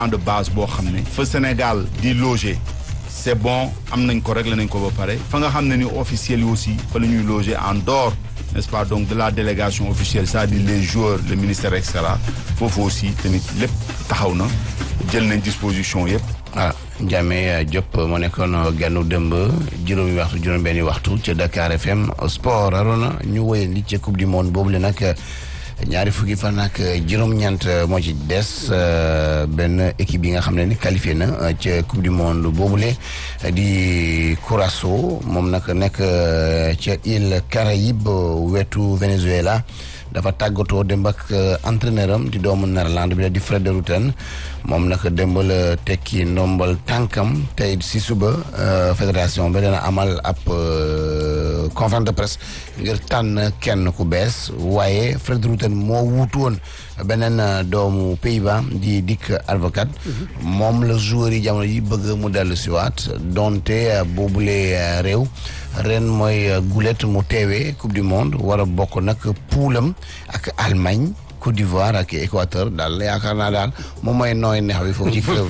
de base boo xam ne fa Sénégal di loger c'est bon am nañ ko réglé nañ ko ba pare fa nga xam ne ni officiels yi aussi fa la ñuy loger en dehors n'est-ce pas donc de la délégation officielle c'est-à-dire les joueurs le ministère et cetera foofu aussi tamit lépp taxaw na jël nañ disposition yëpp. ah Ndiame Diop moo nekkoon gànnu dëmb juróomi waxtu juróom-benni waxtu ca Dakar FM sport Arona ñu woyee li ca coupe du monde boobu la nag ñaari fukki fan ak juróom-ñeent moo ci des benn équipe yi nga xam ne ni qualifié na ca coupe du monde boobule di Curaçao moom nag nekk ca île Caraïbe wetu Venezuela. dafa tàggatoo démb ak entraîneur am di doomu Néerlande bi la di Fred de Rutten moom nag démb la tekki ndombal tànkam tey si suba fédération bi dana amal ab conférence de presse ngir tànn kenn ku bees waaye Fred de Rutten moo wuutu woon beneen doomu Pays-Bas di Dick Advocaat moom la joueur yi jamono yi bëgg mu dellu siwaat donte boobule réew ren mooy gulet mu teewee coupe du monde war a bokk nag puulam ak Allemagne Côte d'Ivoire ak Équateur daal yaakaar naa daal moom mooy nooy neex bi foofu ci club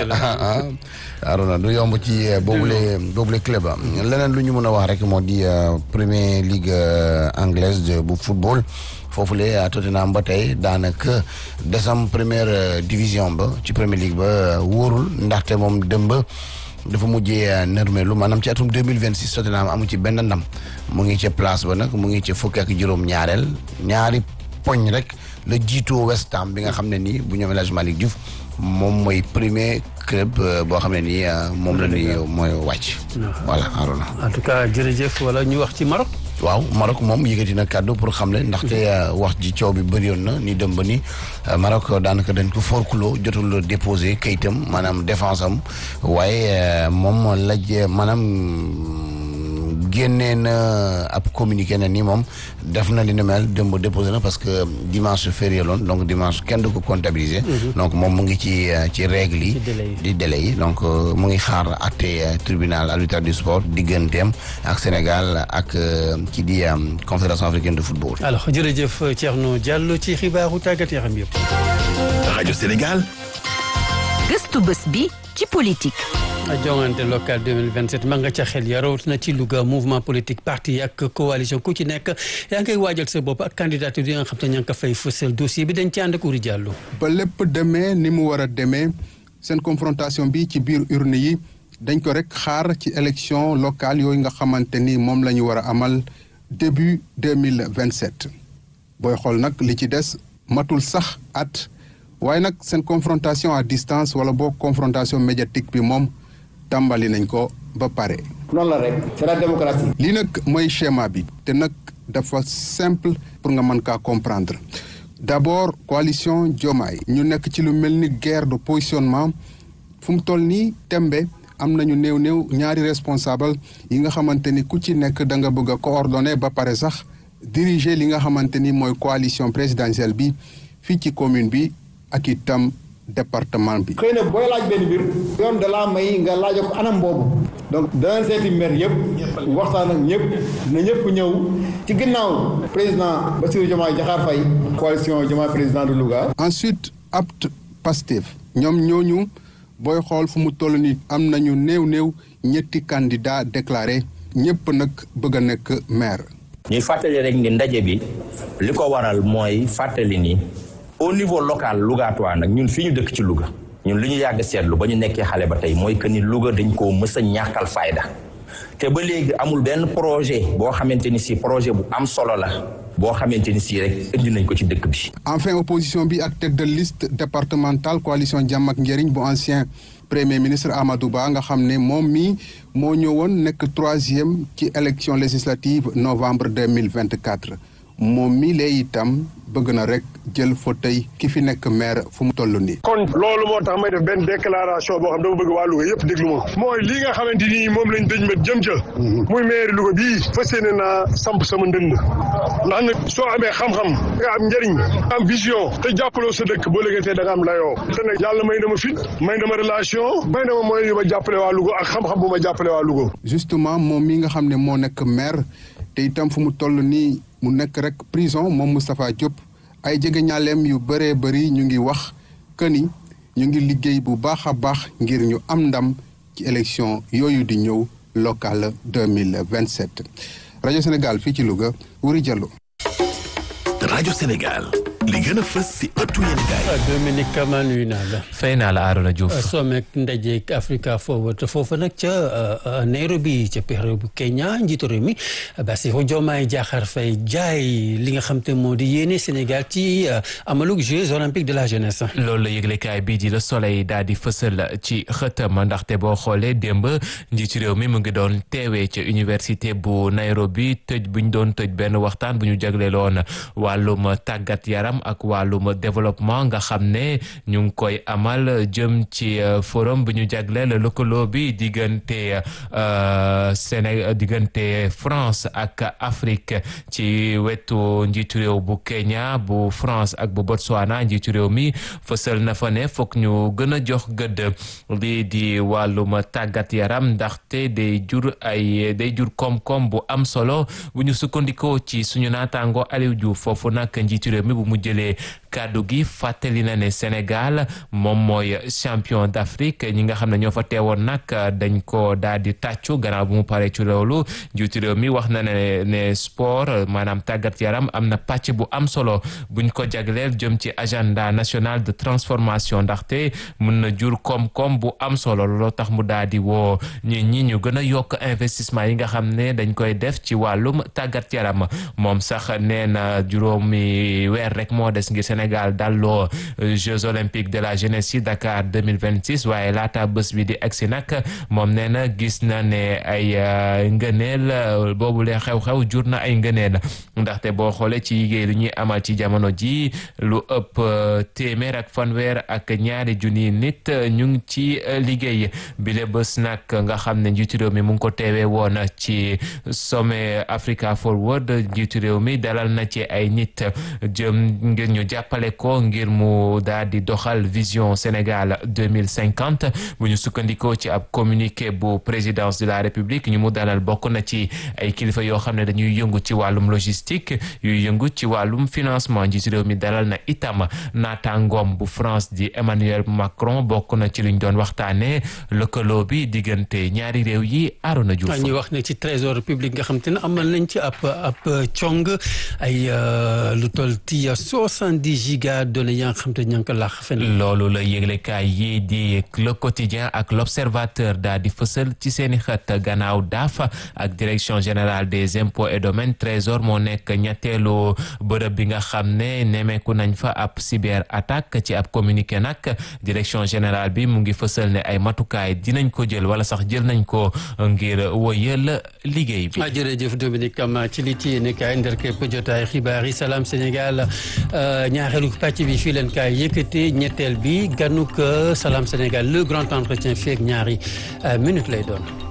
Arona du yomb ci boobule boobule club leneen lu ñu mën a wax rek moo di Premier League anglaise bu football foofule Tottenham ba tey daanaka desam première division ba ci Premier League ba wóorul ndaxte moom dëmb dafa mujjee nërmeelu maanaam ci atum 2026 Tottenham amu ci benn ndam mu ngi ca place ba nag mu ngi ca fukki ak juróom ñaareel ñaari poñ rek la jiitoo West Ham bi nga xam ne nii bu ñoom El Hadj Malick Diouf moom mooy premier club boo xam ne nii moom la ñuy mooy wàcc. voilà Arona. en tout cas jërëjëf wala ñu wax ci Maroc. waaw Maroc moom yëkkati na kàddu pour xam le ndaxte wax ji coow bi bëri yoon na ni dem ba ni Maroc daanaka dañ ko forkuloo jotul déposé kayitam maanaam défense am waaye moom laj maanaam génnee na ab communiqué na ni moom def na li ni mel démb déposé na parce que dimanche férié loon donc dimanche kenn du ko comptabiliser. donc moom mu ngi ci ci règle yi. di délai yi donc mu ngi xaar àtte tribunal arbitral du sport digganteem ak Sénégal ak ki di confédération africaine de football. alors jërëjëf Thierno Diallo ci xibaaru tàggat yaram yëpp. rajo Sénégal. gëstu bés bi ci politique. jongante local 2027 ma nga ca xel ya rawatina ci Louga mouvement politique parti ak coalition ku ci nekk yaa ngay waajal sa bopp ak candidature yi nga xam te ña nga ko fay fësal dossier bi dañ ci ànd ak Uri Diallo. ba lépp demee ni mu war a demee seen confrontation bi ci biir urne yi dañ ko rek xaar ci élection locale yooyu nga xamante ni moom la ñu war a amal début 2027 booy xool nag li ci des matul sax at waaye nag seen confrontation à distance wala boo confrontation médiatique bi moom tàmbali nañ ko ba pare. noonu la rek c'est la démocratie. lii nag mooy schéma bi te nag dafa simple pour nga mën kaa comprendre d'abord coalition Diomaye ñu nekk ci lu mel ni guerre de positionnement fu mu toll nii tembe am nañu néew néew ñaari responsable yi nga xamante ni ku ci nekk da nga bëgg a coordonner ba pare sax diriger li nga xamante ni mooy coalition présidentielle bi fii ci commune bi ak itam département bi. xëy na booy laaj benn mbir. yoon da laa may nga laaj ko anam boobu. donc danañ seeti maire yëpp. waxtaan ak ñëpp. na ñëpp ñëw. ci ginnaaw président Bassirou Diomaye Diakhar Faye. coalition Diomaye président de Louga. ensuite apt Pastef. ñoom ñooñu booy xool fu mu toll nii am nañu néew néew ñetti candidat déclaré ñëpp nag bëgg a nekk maire. ñuy fàttali rek ni ndaje bi li ko waral mooy fàttali ni. au niveau local Lougatois nag ñun fi ñu dëkk ci Louga ñun li ñu yàgg seetlu ba ñu nekkee xale ba tey mooy que ni Louga dañ koo mës a ñàkkal fayda te ba léegi amul benn projet boo xamante ni si projet bu am solo la boo xamante ni si rek indi nañ ko ci dëkk bi. enfin opposition bi ak tête de liste départementale coalition jàmm ak njëriñ bu ancien premier ministre Amadou Ba nga xam ne moom mii moo ñëwoon nekk troisième ci élection législative novembre deux mille vingt quatre moom mii lay itam bëgg na rek jël fauteuil ki fi nekk maire fu mu toll nii. kon loolu moo tax may def benn déclaration boo xam dama bëgg waa Louga yëpp déglu ma mooy lii nga xamante ni moom lañ dëj met jëm ca muy maire Louga bii fas yéene naa samp sama ndënd ndax nag soo amee xam-xam nga am njëriñ am vision te jàppaloo sa dëkk boo léegi da nga am layoo te nag yàlla may na ma fit may na ma relation may na ma mooy yu ma jàppale waa Louga ak xam-xam bu ma jàppale waa Louga. justement moom mi nga xam ne moo nekk maire te itam fu mu toll nii mu nekk rek prison moom Moustapha Diop ay jege ñaaleem yu bëree bëri ñu ngi wax que ni ñu ngi liggéey bu baax a baax ngir ñu am ndam ci élection yooyu di ñëw locale 2027 rajo Sénégal fii ci Louga Wuri Diallo rajo Sénégal li gën a fës si ëttu yéen gaay Dominique Kama nuyu naa la. fay naa la Arona Diouf. sommet ndajeek Africa Forward foofu nag ca Nairobi ca réew bu Kenya njiitu réew mi Bassirou Diomaye Diakhar Faye jaay li nga xam te moo di yéene Sénégal ci amalug Jeux olympiques de la jeunesse. loolu la yëglekaay bii di Le Soleil daal di fësal ci xëtam ndaxte boo xoolee démb njiitu réew mi mu ngi doon teewee ca université bu Nairobi tëj bu ñu doon tëj benn waxtaan bu ñu jagleeloon wàllum tàggat yaram. ak wàllum développement nga xam ne ñu ngi koy amal jëm ci forum bi ñu jagleel lëkkaloo bi diggante Sénégal diggante France ak Afrique ci wetu njiitu réew bu Kenya bu France ak bu Botswana njiitu réew mi fësal na fa ne foog ñu gën a jox gëdd lii di wàllum tàggat yaram ndaxte day jur ay day jur koom-koom bu am solo bu ñu sukkandikoo ci suñu naataango Aliou Diouf foofu nag njiitu réew mi bu mu jëlee kàddu gi fàttali na ne Sénégal moom mooy champion d'Afrique ñi nga xam ne ñoo fa teewoon nag dañ ko daal di tàccu gannaaw bu mu paree ci loolu njiitu réew mi wax na ne ne sport maanaam tàggat yaram am na pàcc bu am solo buñ ko jagleel jëm ci agenda national de transformation ndaxte mun na jur koom-koom bu am solo looloo tax mu daal di woo ñi ñi ñu gën a yokk investissement yi nga xam ne dañ koy def ci wàllum tàggat yaram moom sax nee na juróomi weer rek moo des ngir Sénégal dalloo Jeux olympiques de la jeunesse yi Dakar 2026 waaye laata bés bi di egsi nag moom nee na gis na ne ay ngëneel boobu lee xew-xew jur na ay ngëneel ndaxte boo xoolee ci liggéey lu ñuy amal ci jamono ji lu ëpp téeméer ak fanweer ak ñaari junni nit ñu ngi ci liggéey bile bés nag nga xam ne njiitu réew mi mu ngi ko teewee woon ci sommet Africa Forward njiitu réew mi dalal na ci ay nit jëm ngir ñu jàppale ko ngir mu daal di doxal vision Sénégal 2050 bu ñu sukkandikoo ci ab communiqué bu présidence de la République ñu mu dalal bokk na ci ay kilifa yoo xam ne dañuy yëngu ci wàllum logistique yuy yëngu ci wàllum financement njiitu réew mi dalal na itam naataangoom bu France di Emmanuel Macron bokk na ci luñ doon waxtaanee lëkkaloo bi diggante ñaari réew yi Arona Diouf. ñu wax ne ci trésor public nga xam te ne amal nañ ci ab ab cong ay lu toll ci soixante-dix giga données yaa nga xam te ña ngi ko laax fen loolu la yëglekaay yi di le quotidien ak l'observateur daal di fësal ci seeni xët gannaaw daaf ak direction générale des impôts et domaines trésor moo nekk ñetteelu bërëb bi nga xam ne nemeeku nañ fa ab cyber attaque ci ab communiqué nag direction générale bi mu ngi fësal ne ay matukaay dinañ ko jël wala sax jël nañ ko ngir woyal liggéey bi. jërëjëf Dominique Kama ci li ci yéene kaay nderkepp jotaay xibaar yi Salam Sénégal ñaareelu pàcc bi fii leen kaay yëkkate ñetteel bi ganuk Salam Sénégal le grand entretien fii ak ñaari minute lay doon.